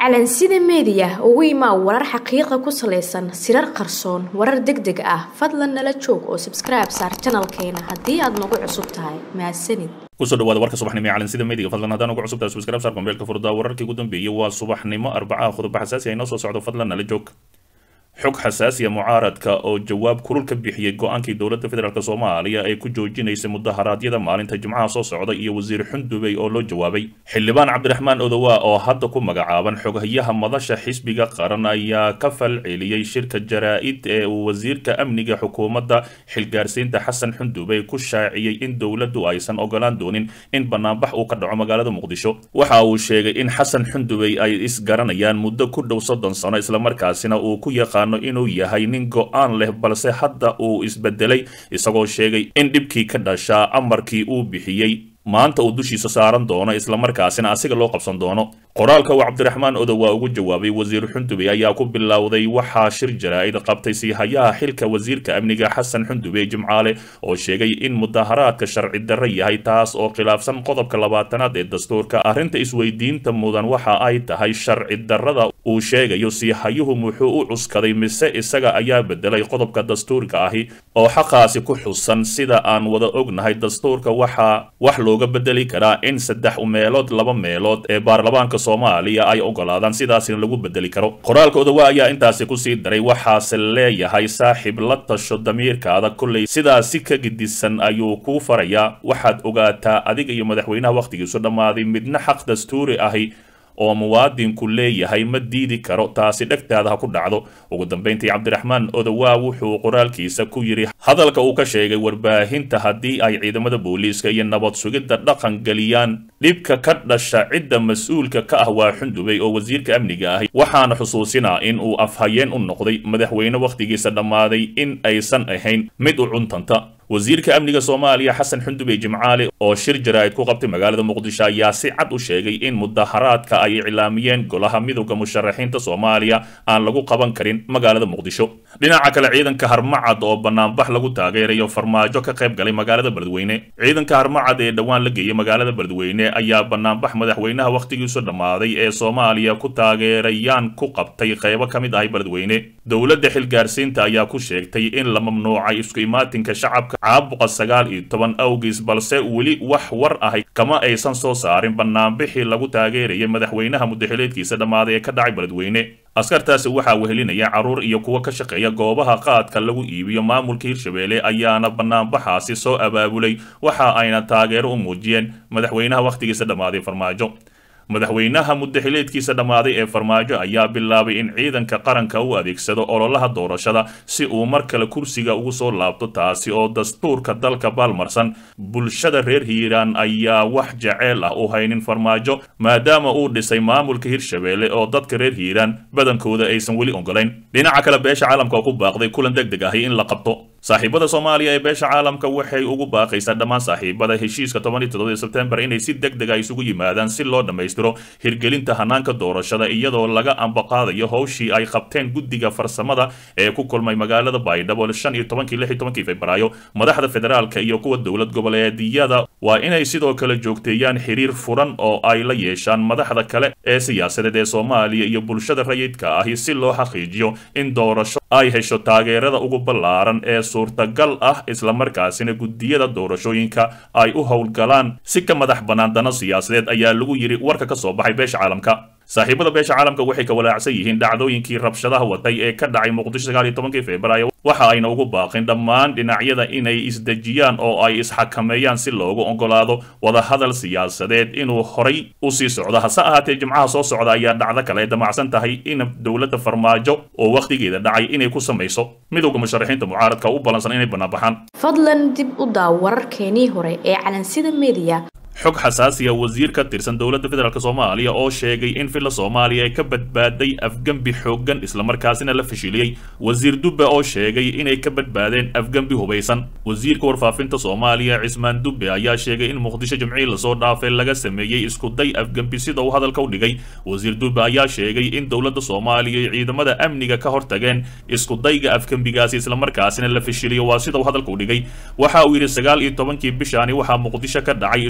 calansida meediya ugu imaa warar xaqiiqa ku salaysan sirar qarsoon warar deg deg ah fadlan nala joog oo sabskribe saar janalkeena haddii aad nagu cusub tahay mahadsanid kusoo dhawaada warka subaxnimo ee calansida meediga fadlan haddaan ugu cusubtahay subscribe saar kombeelka furdaa wararkii ugu dambeeyey waa subaxnimo arbacaha khudba xasaasi ay noo soo socdo fadlan nala joog xog xasaasiya mucaaradka oo jawaab kulul ka bixiyey go-aankii dowladda federaalk soomaaliya ee ku joojinaysay mudaharaadyada maalinta jimcaha soo socda iyo wasiir xundubey oo loo jawaabay xildhibaan cabdiraxmaan odowa oo hadda ku magacaaban xoghayaha madasha xisbiga qaran ayaa ka falceliyey shirka jaraa-id ee uu wasiirka amniga xukuumadda xilgaarsiinta xasan xundubey ku shaaciyey in dowladdu aysan ogolaan doonin in banaanbax uu ka dhaco magaalada muqdisho waxa uu sheegay in xasan xundubey ay isgaranayaan muddo ku dhow soddon sano islamarkaasina uu ku yaqaan inuu yahay nin go-aan leh balse hadda uu isbedelay isagoo sheegay in dhibkii ka dhashaa amarkii uu bixiyey maanta uu dushiisa saaran doono islamarkaasina asiga loo qabsan doono qoraalka uu cabdiraxmaan odowa ugu jawaabay wasiir xundubey ayaa ku bilowday waxaa shir jaraa-id qabtay siihayaha xilka wasiirka amniga xasan xundubey jimcaale oo sheegay in mudaharaadka sharci darro yahay taas oo khilaafsan qodobka labaatanaad ee dastuurka arrinta isweydiinta mudan waxa ay tahay sharci darrada uu sheegayo siihayuhu muxuu u cuskaday mise isaga ayaa bedelay qodobka dastuurka ahi oo xaqaasi ku xusan sida aan wada ognahay dastuurka waxaa wax looga bedeli karaa in saddex meelood laba meelood ee baarlamaanka soomaaliya ay ogolaadaan sidaasina lagu bedeli karo qoraalka odowa ayaa intaasi kusii daray waxaase leeyahay saaxiib la tasho damiirkaada kolley sidaasi ka gidisan ayuu kuu farayaa waxaad ogaataa adiga iyo madaxweynaha wakhtigiisu dhammaaday midna xaq dastuuri ahi oo muwaadinku leeyahay ma diidi karo taasi dhegtaada ha ku dhacdo ugu dambayntii cabdiraxmaan odowaa wuxuu qoraalkiisa ku yidhi hadalka uu ka sheegay warbaahinta haddii ay ciidamada booliiska iyo nabad sugidda dhaqan geliyaan dhibka ka dhasha cidda mas-uulka ka ah waa xundubey oo wasiirka amniga ahi waxaana xusuusinaa in uu afhayeen u noqday madaxweyne wakhtigiisa dhammaaday in aysan ahayn mid u cuntanta wasiirka amniga soomaaliya xasan xundubey jimcaale oo shir jaraa-id ku qabtay magaalada muqdisho ayaa si cad u sheegay in mudaharaadka ay iclaamiyeen golaha midowda musharaxiinta soomaaliya aan lagu qaban karin magaalada muqdisho dhinaca kale ciidanka harmacad oo banaanbax lagu taageerayo farmaajo ka qayb galay magaalada beledweyne ciidanka harmacad ee dhowaan la geeyay magaalada beledweyne ayaa banaanbax madaxweynaha wakhtigiisu dhammaaday ee soomaaliya ku taageerayaan ku qabtay qaybo ka mid ahay beledweyne dowladda xilgaarsiinta ayaa ku sheegtay in la mamnuucay isku imaatinka shacabka caabuqa sagaal iyo toban awgiis balse weli wax war ahay kama aysan soo saarin banaanbixii lagu taageerayay madaxweynaha mudaxileedkiisa dhammaaday ee ka dhacay beledweyne askartaasi waxaa wehelinaya carruur iyo kuwa ka shaqeeya goobaha qaadka lagu iibiyo maamulka hirshabeelle ayaana banaanbaxaasi soo abaabulay waxa ayna taageero u muujiyeen madaxweynaha wakhtigiisa dhammaaday farmaajo madaxweynaha mudaxileedkiisa dhammaaday ee farmaajo ayaa bilaabay in ciidanka qaranka u adeegsado ololaha doorashada si uu mar kale kursiga ugu soo laabto taasi oo dastuurka dalka baalmarsan bulshada reer hiiraan ayaa wax jaceyl ah u haynin farmaajo maadaama uu dhisay maamulka hirshabeelle oo dadka reer hiiraan badankooda aysan weli ogolayn dhinaca kale beesha caalamka oo ku baaqday kulan deg deg ahi in la qabto saaxiibada soomaaliya ee beesha caalamka waxay ugu baaqaysaa dhammaan saaxiibada heshiiska tobaniyo todobadii sebtembar inay si deg deg a isugu yimaadaan si loo dhammaystiro hirgelinta hanaanka doorashada iyadoo laga ambaqaadayo howshii ay qabteen guddiga farsamada ee ku kulmay magaalada baydhabo shan iyo tobankii lix iyo tobankii februaayo madaxda federaalka iyo kuwa dowlad goboleedyada waa inay sidoo kale joogteeyaan xiriir furan oo ay la yeeshaan madaxda kale ee siyaasadeed ee soomaaliya iyo bulshada rayidka ahi si loo xaqiijiyo in doorasho ay hesho taageerada ugu ballaaran ee suurtagal ah islamarkaasina guddiyada doorashooyinka ay u howlgalaan si ka madax bannaan dano siyaasadeed ayaa lagu yidhi warka ka soo baxay beesha caalamka saaxiibada beesha caalamka waxay ka walaacsan yihiin dhacdooyinkii rabshadaha watay ee ka dhacay muqdisho sagaal iyo tobankii februaayo waxa ayna ugu baaqin dhammaan dhinacyada inay isdejiyaan oo ay isxakameeyaan si loogu ogolaado wadahadal siyaasadeed inuu horay u sii socdo hase ahaatee jimcaha soo socda ayaa dhacdo kale ay damacsan tahay in dowladda farmaajo oo wakhtigeeda dhacay inay ku samayso midowda musharaxiinta mucaaradka u ballansan inay banaanbaxaan fadlan dib u daaw wararkeenii hore ee calansida meediya xog xasaasiya wasiir ka tirsan dowladda federaalk soomaaliya oo sheegay in filla soomaaliya ay ka badbaaday afgembi xooggan islamarkaasina la fashiliyey wasiir dubbe oo sheegay inay ka badbaadeen afgembi hubaysan wasiirka warfaafinta soomaaliya cismaan dubbe ayaa sheegay in muqdisho jimcihii lasoo dhaafay laga sameeyey iskuday afgembi sida uu hadalka u dhigay wasiir dubbe ayaa sheegay in dowladda soomaaliya iyo ciidamada amniga ka hortageen iskudayga afgembigaasi islamarkaasina la fashiliyo waa sida uu hadalka u dhigay waxa uu yidhi sagaal iyo tobankii bishaani waxaa muqdisho ka dhacay iskuday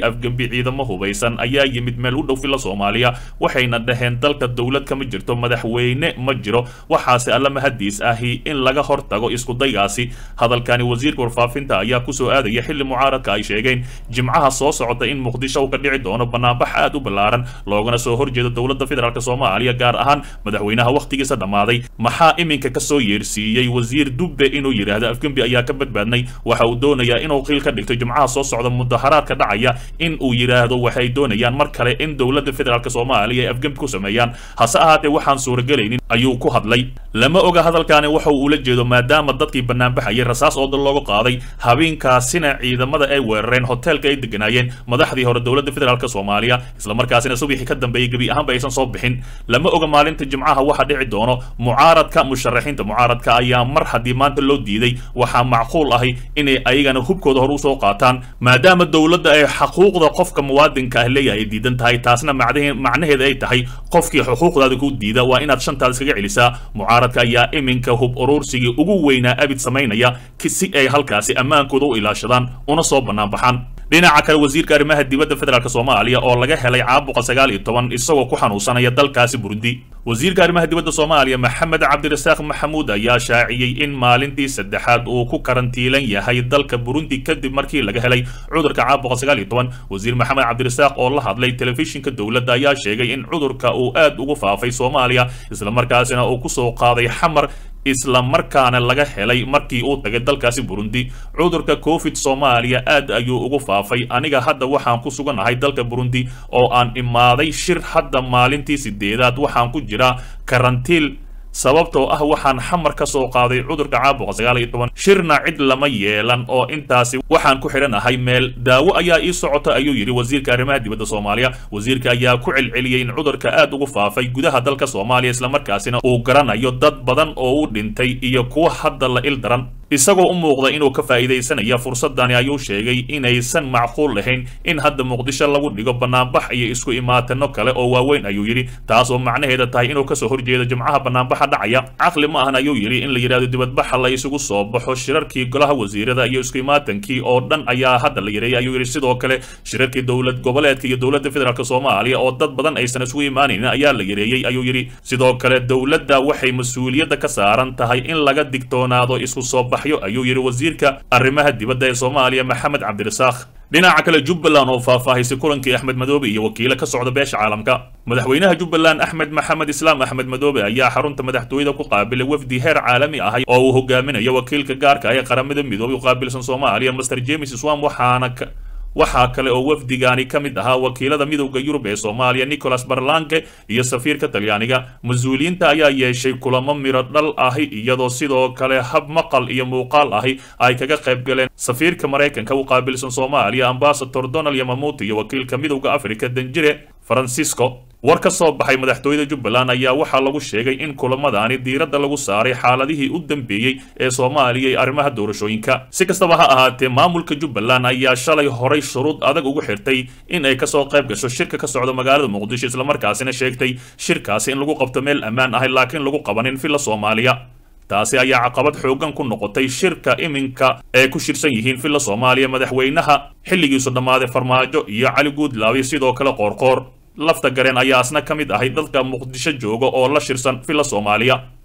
afgembi ciidamo hubaysan ayaa yimid meel u dhow fila soomaaliya waxayna dhaheen dalka dowlad kama jirto madaxweyne ma jiro waxaase alla mahadiis ahi in laga hortago iskudaygaasi hadalkani wasiirka warfaafinta ayaa kusoo aadaya xilli mucaaradka ay sheegeen jimcaha soo socota in muqdisho uu ka dhici doono banaanbax aad u ballaaran loogana soo horjeedo dowladda federaalk soomaaliya gaar ahaan madaxweynaha wakhtigiisa dhammaaday maxaa iminka kasoo yeersiiyey wasiir dubbe inuu yidhaahdo afgembi ayaa ka badbaadnay waxa uu doonayaa inuu qiil ka dhigto jimcaha soo socda mudaharaadka dhacaya in uu yidhaahdo waxay doonayaan mar kale in dowladda federaalk soomaaliya ay afgembi ku sameeyaan hase ahaatee waxaan suuragelaynin ayuu ku hadlay lama oga hadalkaani waxa uu ula jeedo maadaama dadkii banaanbaxayay rasaas oo dal looga qaaday habeenkaasina ciidamada ay weerareen hoteelka ay deganaayeen madaxdii hore dowladda federaalk soomaaliya islamarkaasina subixii ka dambeeyey gebi ahaanba aysan soo bixin lama oga maalinta jimcaha waxa dhici doono mucaaradka musharaxiinta mucaaradka ayaa mar haddii maanta loo diiday waxaa macquul ahi inay ayagana hubkooda hore usoo qaataan maadaama dowladda ay xaquuqda qofka muwaadinka ah leeyahay ay diidan tahay taasna macnaheeda ay tahay qofkii xuquuqdaada ku diida waa inaad shantaada iskaga celisaa mucaaradka ayaa iminka hub urursigii ugu weynaa abid samaynaya si ay halkaasi ammaankooda u ilaashadaan una soo bannaan baxaan dhinaca kale wasiirka arrimaha dibadda federaalk soomaaliya oo laga helay caabuqa sagaal iyo toban isagoo ku xanuunsanaya dalkaasi burundi wasiirka arrimaha dibadda soomaaliya maxamed cabdirasaaq maxamuud ayaa shaaciyey in maalintii saddexaad uu ku karantiilan yahay dalka burundi kadib markii laga helay cudurka caabuqa sagaal iyo toban wasiir maxamed cabdirasaaq oo la hadlay telefishinka dowladda ayaa sheegay in cudurka uu aad ugu faafay soomaaliya islamarkaasina uu kusoo qaaday xamar isla markaana laga helay markii uu tagay dalkaasi burundi cudurka covid soomaaliya aad ayuu ugu faafay aniga hadda waxaan ku suganahay dalka burundi oo aan imaaday shir hadda maalintii sideedaad waxaan ku jiraa karantiil sababtoo ah waxaan xamar ka soo qaaday cudurka caabuqa sagaal iyo toban shirna cid lama yeelan oo intaasi waxaan ku xidhanahay meel daawo ayaa ii socota ayuu yidhi wasiirka arrimaha dibadda soomaaliya wasiirka ayaa ku celceliyey in cudurka aad ugu faafay gudaha dalka soomaaliya islamarkaasina uu garanayo dad badan oo u dhintay iyo kuwa hadda la il daran isagoo u muuqda inuu ka faa'iidaysanaya fursadani ayuu sheegay inaysan macquul lahayn in hadda muqdisho lagu dhigo banaanbax iyo isku imaatano kale oo waaweyn ayuu yidhi taas oo macnaheeda tahay inuu kasoo horjeedo jimcaha banaanbaxa dhacaya caqli ma ahan ayuu yidhi in la yidhahdo dibadbaxa la isugu soo baxo shirarkii golaha wasiirada iyo isku imaatankii oo dhan ayaa hadda la yareeyay ayuu yidhi sidoo kale shirarkii dowlad goboleedka iyo dowladda federaalk soomaaliya oo dad badan aysan isugu imaanaynin ayaa la yareeyey ayuu yidhi sidoo kale dowladda waxay mas-uuliyadda ka saaran tahay in laga digtoonaado isku soo bax ayuu yidhi wasiirka arrimaha dibadda ee soomaaliya maxamed cabdirasaaq dhinaca kale jubbaland oo faahfaahisay kulankii axmed madoobe iyo wakiilo ka socda beesha caalamka madaxweynaha jubbaland axmed maxamed islaam axmed madoobe ayaa xarunta madaxtooyada ku qaabilay wafdi heer caalami ahay oo uu hogaaminayo wakiilka gaarka ah ee qaramada midoobay u qaabilsan soomaaliya master james swam waxaana waxaa kale oo wafdigaani ka mid ahaa wakiilada midowda yurub ee soomaaliya nicholas barlanke iyo safiirka talyaaniga mas-uuliyiinta ayaa yeeshay kulamo miro dhal ahi iyadoo sidoo kale hab maqal iyo muuqaal ahi ay kaga qayb galeen safiirka maraykanka u qaabilsan soomaaliya ambasador donald yamamuuti iyo wakiilka midowda africa danjire francisco war ka soo baxay madaxtooyada jubbaland ayaa waxaa lagu sheegay in kulamadaani diiradda lagu saaray xaaladihii u dambeeyey ee soomaaliya iyo arrimaha doorashooyinka si kastaba ha ahaatee maamulka jubbaland ayaa shalay horay shuruud adag ugu xirtay in ay kasoo qayb gasho shirka ka socda magaalada muqdisho islamarkaasina sheegtay shirkaasi in lagu qabto meel ammaan ahay laakiin lagu qabanin villa soomaaliya taasi ayaa caqabad xooggan ku noqotay shirka iminka ee ku shirsan yihiin villa soomaaliya madaxweynaha xilligiisu dhammaaday farmaajo iyo cali guudlaabi sidoo kale qoorqoor lafta gareen ayaa asna ka mid ahay dadka muqdisho jooga oo la shirsan villa soomaaliya